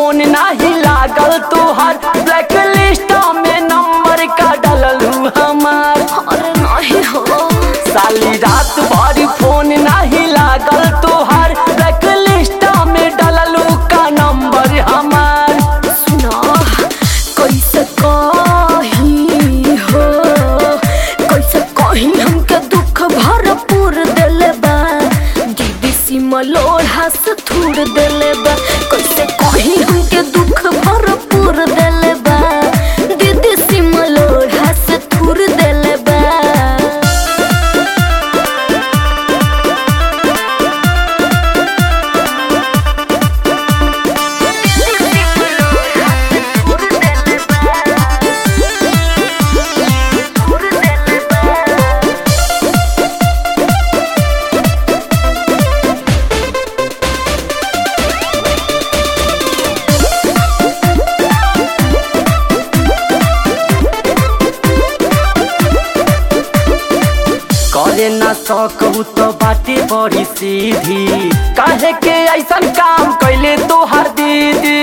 phone नाही लागल तोहर ब्लैक लिस्ट में नंबर का डललू हमार अरे नहीं हो साली रात भर फोन नाही लागल तोहर ब्लैक लिस्ट में डललू का नंबर हमार सुना कैसे कही हो कैसे कही हमके दुख भरपूर देले बा दीदी सीमा लोढ़ा से थूड़ देले बा कैसे कही हमके दुख भरपूर देले बा दीदी सीमा लोढ़ा से थूड़ देले बा करे ना सकू तो बाटे बड़ी सीधी काहे के ऐसन काम कैले तोहर दीदी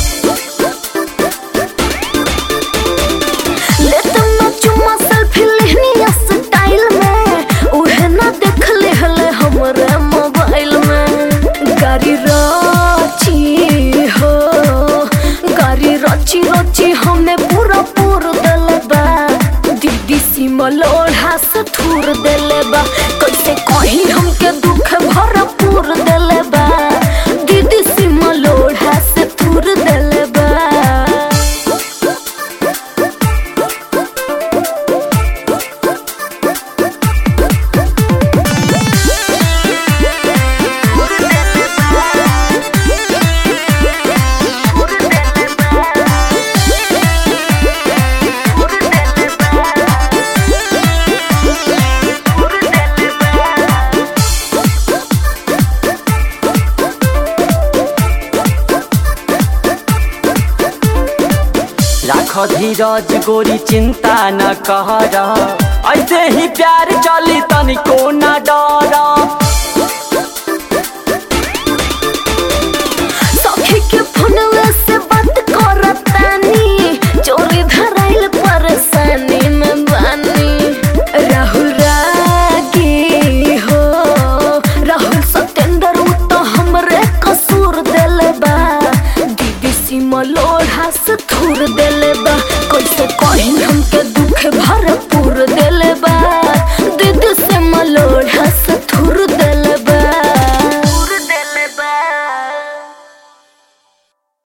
लेत ना चुम्मा सेल्फी लेहनी स्टाइल में उहे ना देख लेहले हमरे मोबाइल में गाड़ी रची हो गाड़ी रची रची हमें पूरा पूर देले बा दीदी सीमा लोढ़ा से थूर देले बा कैसे कहीं हमके दुख भरपूर देले बा दीदी सीमा लोढ़ा से थूर देले बा राख धीरज गोरी चिंता न कर ऐसे ही प्यार चली तनिको न डर सखी के फोनवे से बात करतानी चोरी धराइल परेशानी में बानी राहुल रागी हो राहुल सतेंद्र उ तो हमरे कसूर देले बा दीदी सीमा लोढ़ा से